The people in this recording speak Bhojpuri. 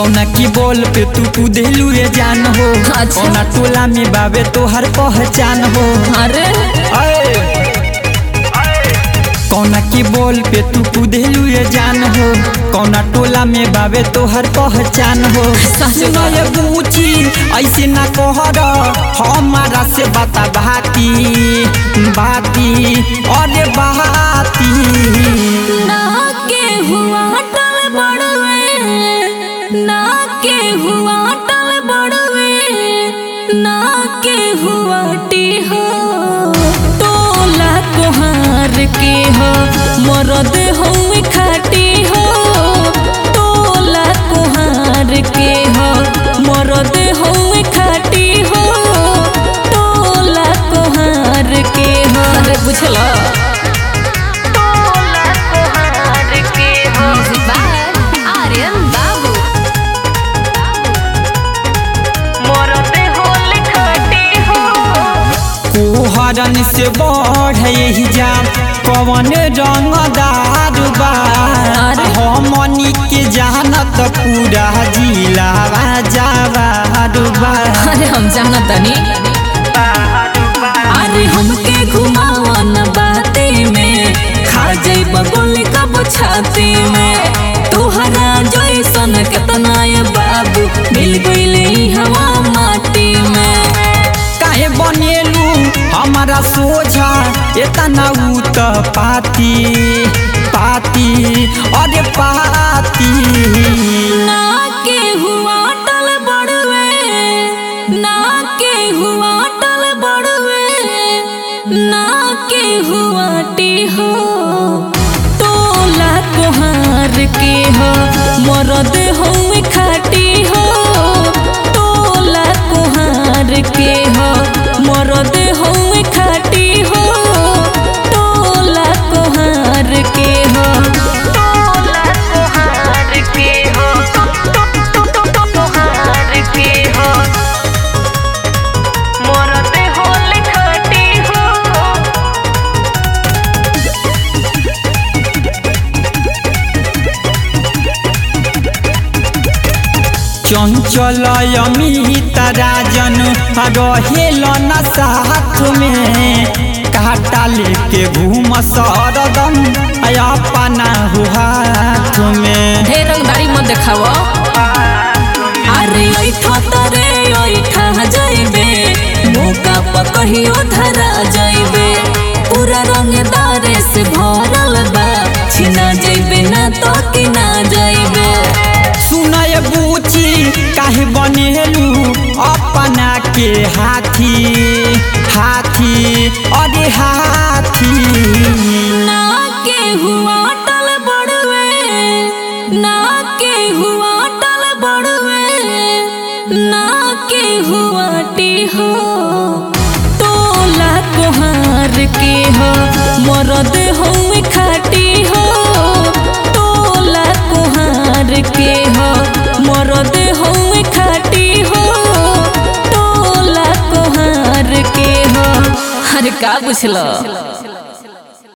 कौना की बोल पे तू कुदेलू ये जान हो अच्छा। कौना टोला में बाबे तोहर पहचान हो अरे कौना की बोल पे तू कुदेलू ये जान हो कौना टोला में बाबे तोहर पहचान हो सच सुनो ये बूची ऐसे ना कहर हमारा से बता बाती बाती अरे बाती ना के हुआ टल बड़वे ना के हुआ टल बड़वे ना के हुआ टी हो टोला कोहार के हो मरद हो खाटी हो टोला कोहार के हो मरद हो खाटी हो टोला कोहार के हो अरे बुझला Music by Aryan Babu. कोहरन से बढ़ यही जा कवन रंगदार बा हमनी के जानत पूरा जिला जावार बा अरे हम जानत तनी अरे हमके घुमावा न बाते में खा जाइब गोली कब छाती में तोहरा जैसन केतना ये बाबू मिल गइले ई हवा माटी में काहे बनेलू हमारा सोझा एतना उ त पाती पाती अरे पाती ना के हुआ टल बड़वे ना के हुआ टल बड़वे ना के हुआ टी हो टोला कोहार के हो मरद हो खाटी हो टोला कोहार के हो मरद हो खाटी हो टोला कोहार के हो टोला कोहार के हो कोहार के हो मरद हो खाटी हो चंचल अमित राजन रहेल न साथ में काटा लेके घूम सरदम अपना हो हाथ में ढेर रंगदारी मत देखावा अरे ऐठा तरे ऐठा जाइबे मौका पर कहियो धरा जाइबे पूरा रंगदारे से भरल बा छिना जाइबे ना तो कि ना जाइबे सुनय बूची काहे बनेलू अपना के हाथी हाथी अरे हाथी ना के हुआ टल बड़वे ना के हुआ टल बड़वे ना के हुआ टी हो टोला कोहार के हो मरद हो खाटी हो टोला कोहार के हो मरद हो खाटी हो टोला कोहार के हो अरे का बुझल